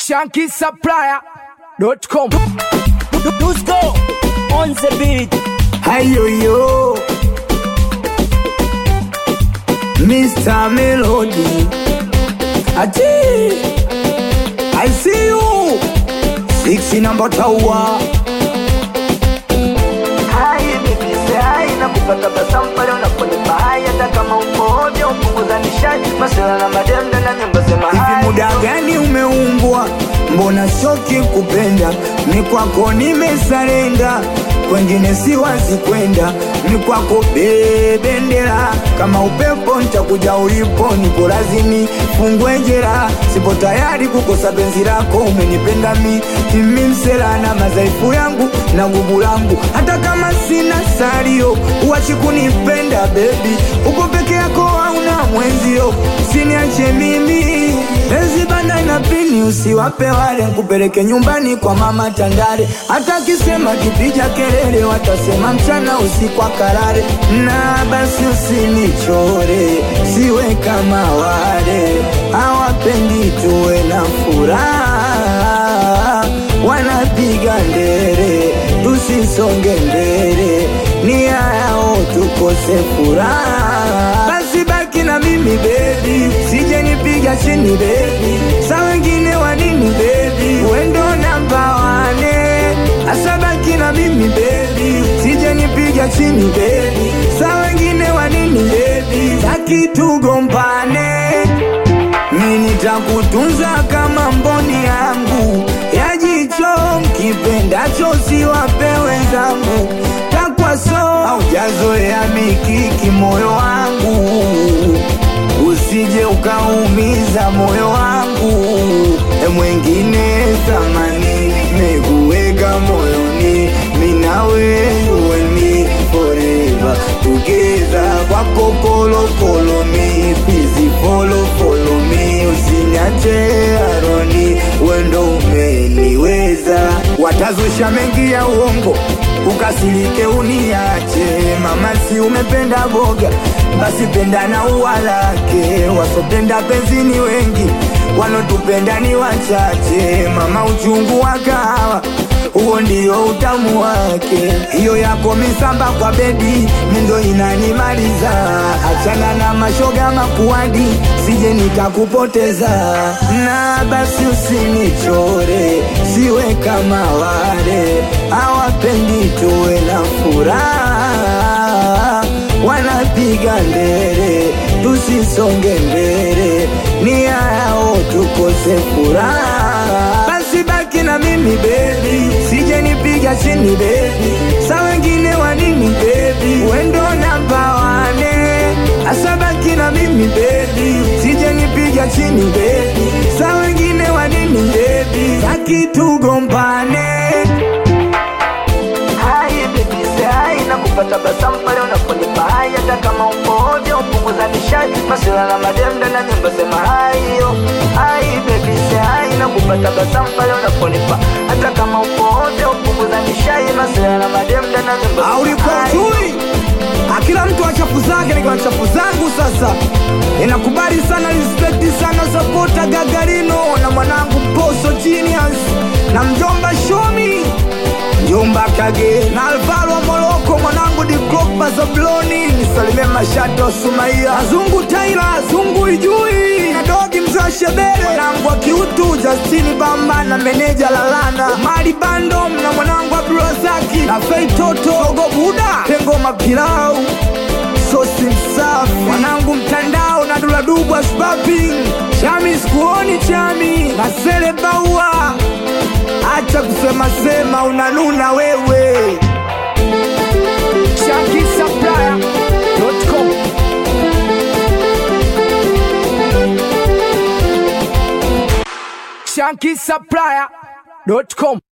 shankisupplier.com. Dusko on the beat. Hayoyo Mr. Melody Ati I see you Six number tower Hai baby say hai na kupata basamu pale unaponipa hai hata kama uko ovyo upunguza nishati maswala na mademda na nyimbo sema Hivi hai muda gani umeumbwa Mbona shoki kupenda Ni kwako nimesarenda Kwengine siwazi kwenda Ni kwako bebendera Kama upepo nitakuja ulipo Niko lazimi fungwe jera Sipo tayari kukosa penzi lako Umenipenda mi Mimi msela na madhaifu yangu Na nguvu langu Hata kama sina salio Uachi kunipenda baby Uko peke yako hauna mwenzio Usiniache mimi Penzi banda na pini usiwape wale Kupeleke nyumbani kwa mama Tandale Hata kisema kipija kelele Watasema mchana usiku akarare Na basi usinichore Siwe kama wale Hawapendi tuwe na furaha Wanapiga ndere Tusisonge mbele Nia yao tukose furaha Basi baki na mimi baby Sije nipiga chini baby Sa wengine wa nini baby Wendo namba wane Asa baki na mimi baby Sije nipiga chini baby Sa wengine wa nini baby Taki tugombane mi nitakutunza kama mboni yangu ya jicho, mkipendacho siwape wenzangu, takwaso haujazoea mikiki moyo wangu, usije ukaumiza moyo wangu, e mwengine thamani mekuweka moyoni, minawe uweni forever together kwako kolokolo mi fizi folo folo mi usiniache aroni wendo umeniweza watazusha mengi ya uongo ukasirike uniache mama si umependa boga basi penda na ua lake wasopenda penzini wengi wanotupenda ni wachache mama uchungu wa kahawa huo ndio utamu wake. Hiyo yako misamba kwa bedi mindo inanimaliza. Achana na mashoga makuadi, sije nikakupoteza. Na basi usinichore, siwe kama wale hawapendi tuwe na furaha, wanapiga ndere tusisonge mbele, nia yao tukose furaha. Basi baki na mimi baby, sije nipiga chini baby, sa wengine wa nini baby, wendo namba wane, asa baki na mimi baby, sije nipiga chini baby, sa wengine wa nini baby, taki tugombane. hai baby say hai na kupata basamu pale unaponipa hai hata kama uko ovyo upunguza nishati maswala na mademda na nyimbo sema hai yo hai baby say hai na kupata basamu pale unaponipa hata kama uko ovyo upunguza nishati maswala na mademda na nyimbo sema ulikuwa hai. chui akila mtu wa chafu zake nikiwa na chafu zangu sasa inakubali sana respekti sana sapota gagarino na mwanangu mposo genius na mjomba shomi mjomba kage na alvaro moroko mwanangu diklopa zabloni nisalimie mashato sumaia azungu taila azungu ijui na dogi mzee shebele mwanangu wa kiutu justini bamba na meneja lalana mali bandom na mwanangu abdurazaki na fei toto ogo buda pengo mapilau sosi msafi mwanangu mtandao na duladubwa spaping chami sikuoni chami na sele baua acha kusema sema unanuna wewe shankisupplier.com. shankisupplier.com.